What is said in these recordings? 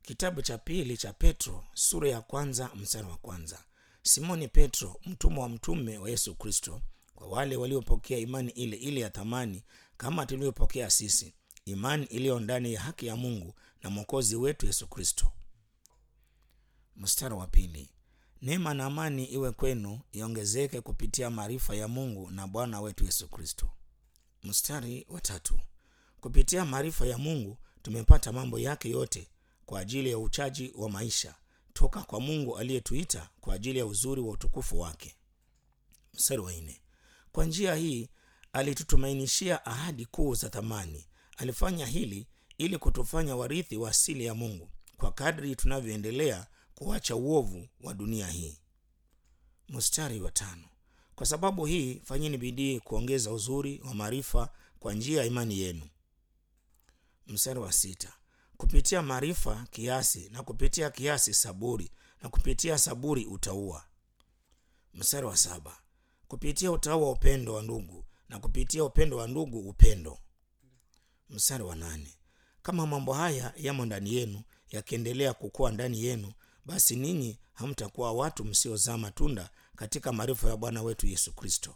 Kitabu cha pili cha Petro sura ya kwanza mstari wa kwanza. Simoni Petro, mtumwa wa mtume wa Yesu Kristo, kwa wale waliopokea imani ile ile ya thamani kama tulivyopokea sisi, imani iliyo ndani ya haki ya Mungu na mwokozi wetu Yesu Kristo. Mstari wa pili. Neema na amani iwe kwenu iongezeke kupitia maarifa ya Mungu na Bwana wetu Yesu Kristo. Mstari wa tatu. Kupitia maarifa ya Mungu tumepata mambo yake yote kwa ajili ya uchaji wa maisha toka kwa Mungu aliyetuita kwa ajili ya uzuri wa utukufu wake. Mstari wa nne. Kwa njia hii alitutumainishia ahadi kuu za thamani. Alifanya hili ili kutufanya warithi wa asili ya Mungu kwa kadri tunavyoendelea kuacha uovu wa dunia hii. Mstari wa tano. Kwa sababu hii fanyeni bidii kuongeza uzuri wa maarifa kwa njia ya imani yenu. Mstari wa sita. Kupitia maarifa kiasi, na kupitia kiasi saburi, na kupitia saburi utauwa. Mstari wa saba. Kupitia utauwa upendo wa ndugu, na kupitia upendo wa ndugu upendo. Mstari wa nane. Kama mambo haya yamo ndani yenu, yakiendelea kukua ndani yenu, basi ninyi hamtakuwa watu msiozaa matunda katika maarifa ya Bwana wetu Yesu Kristo.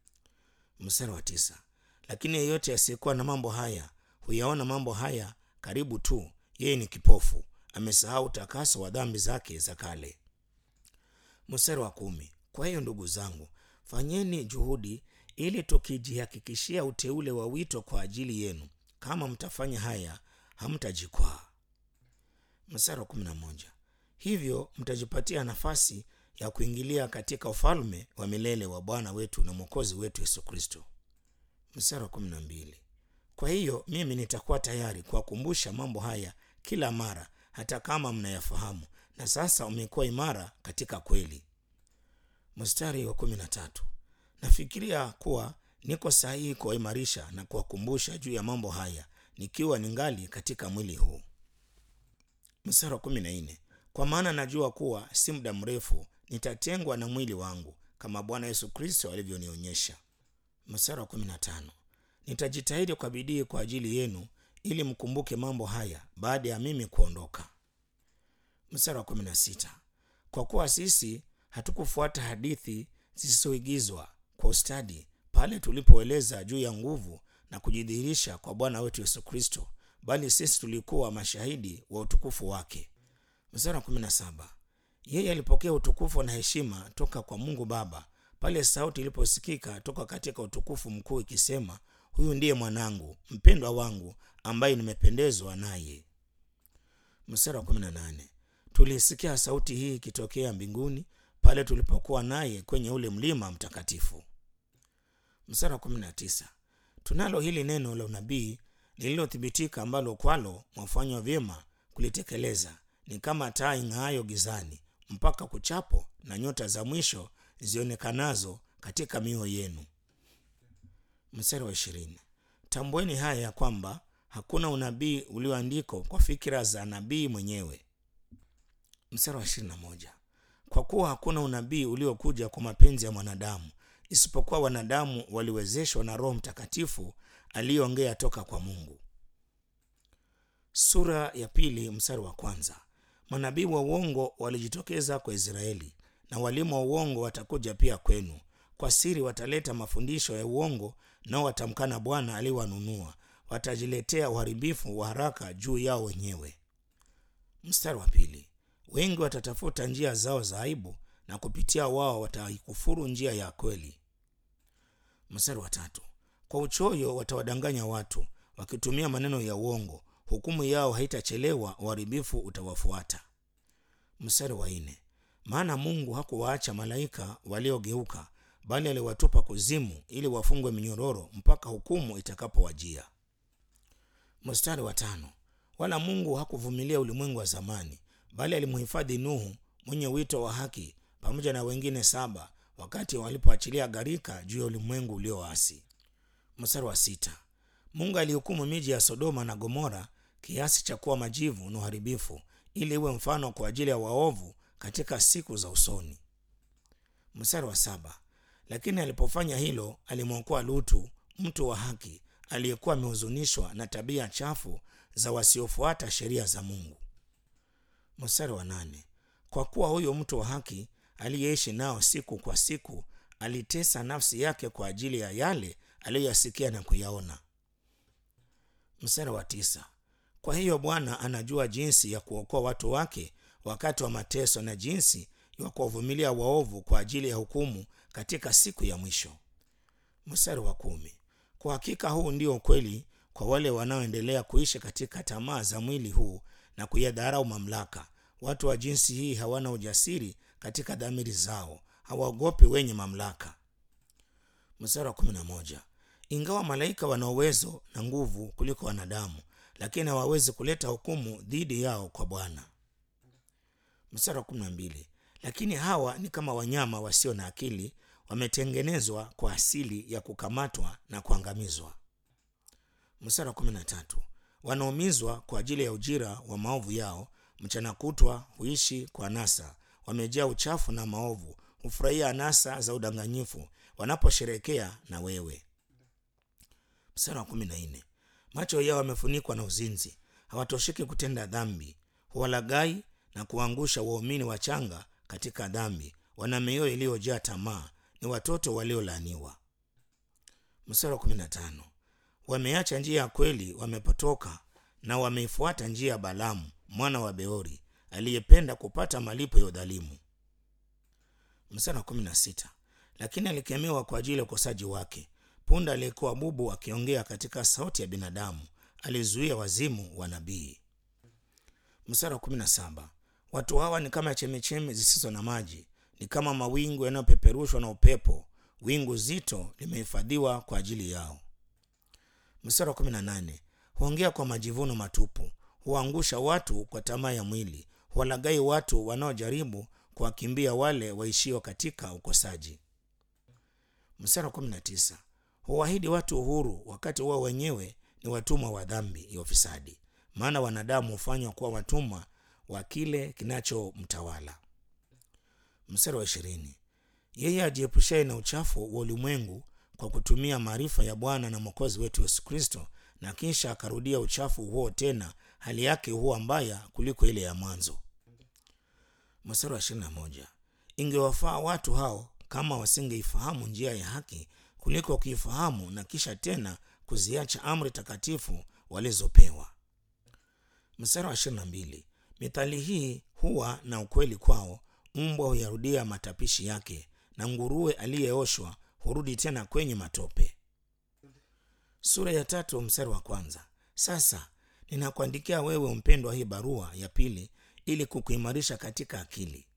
Mstari wa tisa. Lakini yeyote asiyekuwa na mambo haya huyaona mambo haya karibu tu, yeye ni kipofu, amesahau utakaso wa dhambi zake za kale. Mstari wa kumi. Kwa hiyo ndugu zangu, fanyeni juhudi ili tukijihakikishia uteule wa wito kwa ajili yenu. Kama mtafanya haya, hamtajikwaa. Mstari wa kumi na moja. Hivyo mtajipatia nafasi ya kuingilia katika ufalme wa milele wa Bwana wetu na Mwokozi wetu Yesu Kristo. Mstari wa kumi na mbili. Kwa hiyo mimi nitakuwa tayari kuwakumbusha mambo haya kila mara, hata kama mnayafahamu na sasa umekuwa imara katika kweli. Mstari wa kumi na tatu. Nafikiria kuwa niko sahihi kuwaimarisha na kuwakumbusha juu ya mambo haya nikiwa ningali katika mwili huu. Mstari wa kumi na nne. Kwa maana najua kuwa si muda mrefu nitatengwa na mwili wangu kama Bwana Yesu Kristo alivyonionyesha. Mstari wa kumi na tano. Nitajitahidi kwa bidii kwa ajili yenu ili mkumbuke mambo haya baada ya mimi kuondoka. Mstari wa kumi na sita. Kwa kuwa sisi hatukufuata hadithi zisizoigizwa kwa ustadi pale tulipoeleza juu ya nguvu na kujidhihirisha kwa Bwana wetu Yesu Kristo, bali sisi tulikuwa mashahidi wa utukufu wake. Mstari wa kumi na saba. Yeye alipokea utukufu na heshima toka kwa Mungu Baba pale sauti iliposikika toka katika utukufu mkuu ikisema, huyu ndiye mwanangu mpendwa wangu ambaye nimependezwa naye. Mstari wa kumi na nane. Tulisikia sauti hii ikitokea mbinguni pale tulipokuwa naye kwenye ule mlima mtakatifu. Mstari wa kumi na tisa. Tunalo hili neno la unabii lililothibitika, ambalo kwalo mwafanywa vyema kulitekeleza, ni kama taa ing'aayo gizani mpaka kuchapo na nyota za mwisho zionekanazo katika mioyo yenu. Mstari wa ishirini. Tambueni haya ya kwamba hakuna unabii ulioandikwa kwa fikira za nabii mwenyewe. Mstari wa ishirini na moja. Kwa kuwa hakuna unabii uliokuja kwa mapenzi ya mwanadamu, isipokuwa wanadamu waliwezeshwa na Roho Mtakatifu aliyeongea toka kwa Mungu. Sura ya pili mstari wa kwanza. Manabii wa uongo walijitokeza kwa Israeli na walimu wa uongo watakuja pia kwenu. Kwa siri wataleta mafundisho ya uongo, nao watamkana Bwana aliyewanunua. Watajiletea uharibifu wa haraka juu yao wenyewe. Mstari wa pili. Wengi watatafuta njia zao za aibu, na kupitia wao wataikufuru njia ya kweli. Mstari wa tatu. Kwa uchoyo watawadanganya watu, wakitumia maneno ya uongo. Hukumu yao haitachelewa, uharibifu utawafuata. Mstari wa nne. Maana Mungu hakuwaacha malaika waliogeuka, bali aliwatupa kuzimu, ili wafungwe minyororo mpaka hukumu itakapowajia. Mstari wa tano. Wala Mungu hakuvumilia ulimwengu wa zamani, bali alimhifadhi Nuhu mwenye wito wa haki pamoja na wengine saba, wakati walipoachilia gharika juu ya ulimwengu ulioasi. Mstari wa sita. Mungu alihukumu miji ya Sodoma na Gomora kiasi cha kuwa majivu na uharibifu, ili iwe mfano kwa ajili ya waovu katika siku za usoni. Mstari wa saba. Lakini alipofanya hilo, alimwokoa Lutu mtu wa haki aliyekuwa amehuzunishwa na tabia chafu za wasiofuata sheria za Mungu. mstari wa nane kwa kuwa huyo mtu wa haki aliyeishi nao siku kwa siku alitesa nafsi yake kwa ajili ya yale aliyoyasikia na kuyaona mstari wa tisa kwa hiyo bwana anajua jinsi ya kuokoa watu wake wakati wa mateso na jinsi ya kuwavumilia waovu kwa ajili ya hukumu katika siku ya mwisho mstari wa kumi kwa hakika huu ndio ukweli kwa wale wanaoendelea kuishi katika tamaa za mwili huu na kuyadharau mamlaka watu wa jinsi hii hawana ujasiri katika dhamiri zao hawaogopi wenye mamlaka mstari wa kumi na moja ingawa malaika wana uwezo na nguvu kuliko wanadamu lakini hawawezi kuleta hukumu dhidi yao kwa bwana mstari wa kumi na mbili lakini hawa ni kama wanyama wasio na akili wametengenezwa kwa asili ya kukamatwa na kuangamizwa mstari wa kumi na tatu wanaumizwa kwa ajili ya ujira wa maovu yao mchana kutwa huishi kwa nasa wamejaa uchafu na maovu hufurahia anasa za udanganyifu wanaposherekea na wewe mstari wa kumi na nne macho yao yamefunikwa na uzinzi hawatosheki kutenda dhambi huwalagai na kuangusha waumini wachanga katika dhambi wana mioyo iliyojaa tamaa ni watoto waliolaaniwa mstari wa kumi na tano wameacha njia ya kweli wamepotoka na wameifuata njia ya balamu mwana wa beori aliyependa kupata malipo ya udhalimu mstari wa kumi na sita lakini alikemewa kwa ajili ya ukosaji wake punda aliyekuwa bubu akiongea katika sauti ya binadamu alizuia wazimu wa nabii mstari wa kumi na saba watu hawa ni kama chemichemi zisizo na maji ni kama mawingu yanayopeperushwa na upepo wingu zito limehifadhiwa kwa ajili yao mstari wa kumi na nane huongea kwa majivuno matupu huangusha watu kwa tamaa ya mwili huwalagai watu wanaojaribu kuwakimbia wale waishio katika ukosaji mstari wa kumi na tisa huwaahidi watu uhuru wakati wao wenyewe ni watumwa wa dhambi ya ufisadi maana wanadamu hufanywa kuwa watumwa wa kile kinachomtawala mstari wa ishirini yeye ajiepushaye na uchafu wa ulimwengu kwa kutumia maarifa ya bwana na mwokozi wetu yesu kristo na kisha akarudia uchafu huo tena hali yake huwa mbaya kuliko ile ya mwanzo mstari wa ishirini na moja ingewafaa watu hao kama wasingeifahamu njia ya haki kuliko kuifahamu na kisha tena kuziacha amri takatifu walizopewa mstari wa ishirini na mbili mithali hii huwa na ukweli kwao mbwa huyarudia matapishi yake na nguruwe aliyeoshwa hurudi tena kwenye matope sura ya tatu mstari wa kwanza sasa ninakuandikia wewe mpendwa hii barua ya pili ili kukuimarisha katika akili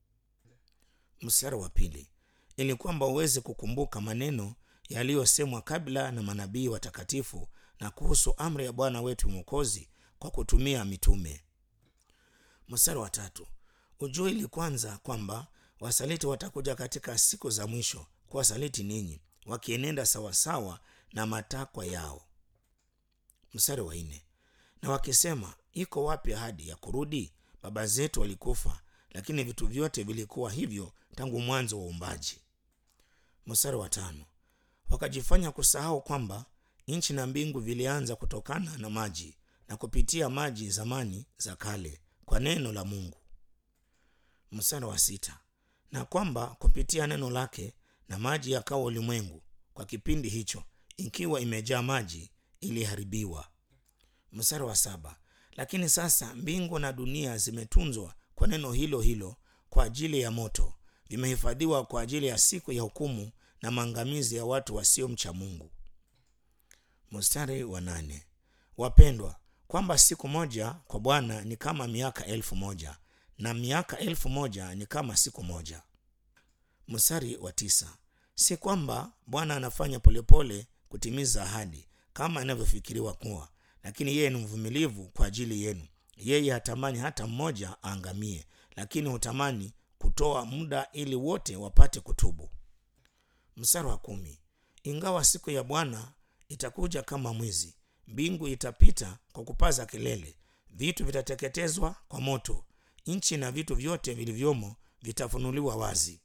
mstari wa pili ili kwamba uweze kukumbuka maneno yaliyosemwa kabla na manabii watakatifu na kuhusu amri ya bwana wetu mwokozi kwa kutumia mitume mstari wa tatu ujue ili kwanza kwamba wasaliti watakuja katika siku za mwisho kuwasaliti ninyi wakienenda sawasawa na matakwa yao mstari wa nne na wakisema iko wapi ahadi ya kurudi baba zetu walikufa lakini vitu vyote vilikuwa hivyo tangu mwanzo wa uumbaji mstari wa tano wakajifanya kusahau kwamba nchi na mbingu vilianza kutokana na maji na kupitia maji zamani za kale kwa neno la mungu mstari wa sita na kwamba kupitia neno lake na maji yakawa ulimwengu kwa kipindi hicho ikiwa imejaa maji iliharibiwa mstari wa saba lakini sasa mbingu na dunia zimetunzwa kwa neno hilo hilo kwa ajili ya moto vimehifadhiwa kwa ajili ya siku ya hukumu na maangamizi ya watu wasiomcha mungu mstari wa nane wapendwa kwamba siku moja kwa bwana ni kama miaka elfu moja na miaka elfu moja ni kama siku moja mstari wa tisa si kwamba bwana anafanya polepole kutimiza ahadi kama inavyofikiriwa kuwa lakini yeye ni mvumilivu kwa ajili yenu yeye hatamani hata mmoja aangamie lakini hutamani kutoa muda ili wote wapate kutubu mstari wa kumi ingawa siku ya bwana itakuja kama mwizi mbingu itapita kwa kupaza kelele vitu vitateketezwa kwa moto nchi na vitu vyote vilivyomo vitafunuliwa wazi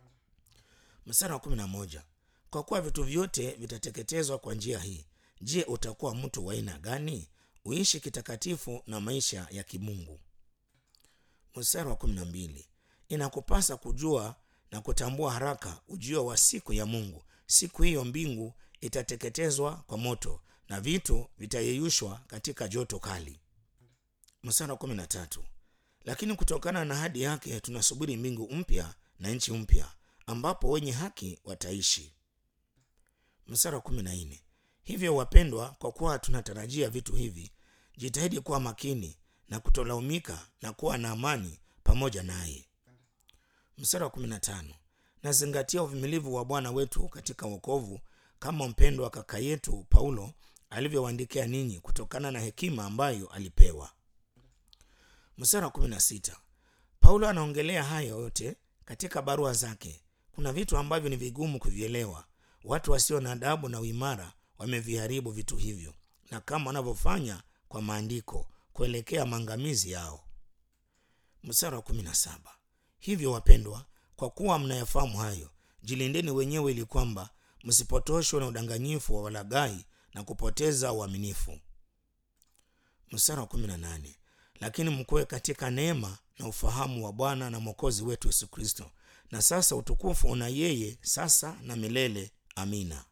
mstari wa kumi na moja kwa kuwa vitu vyote vitateketezwa kwa njia hii je utakuwa mtu wa aina gani uishi kitakatifu na maisha ya kimungu mstari wa kumi na mbili inakupasa kujua na kutambua haraka ujio wa siku ya mungu siku hiyo mbingu itateketezwa kwa moto na vitu vitayeyushwa katika joto kali mstari wa kumi na tatu lakini kutokana na hadi yake tunasubiri mbingu mpya na nchi mpya ambapo wenye haki wataishi mstari wa kumi na nne hivyo wapendwa kwa kuwa tunatarajia vitu hivi jitahidi kuwa makini na kutolaumika na kuwa na amani pamoja naye mstari wa kumi na tano nazingatia uvumilivu wa bwana wetu katika wokovu kama mpendo wa kaka yetu paulo alivyowaandikia ninyi kutokana na hekima ambayo alipewa mstari wa kumi na sita paulo anaongelea hayo yote katika barua zake kuna vitu ambavyo ni vigumu kuvielewa watu wasio na adabu na uimara wameviharibu vitu hivyo na kama wanavyofanya kwa maandiko kuelekea maangamizi yao mstari wa kumi na saba hivyo wapendwa kwa kuwa mnayafahamu hayo jilindeni wenyewe ili kwamba msipotoshwe na udanganyifu wa walagai na kupoteza uaminifu mstari wa kumi na nane lakini mkuwe katika neema na ufahamu wa bwana na mwokozi wetu yesu kristo na sasa utukufu una yeye sasa na milele amina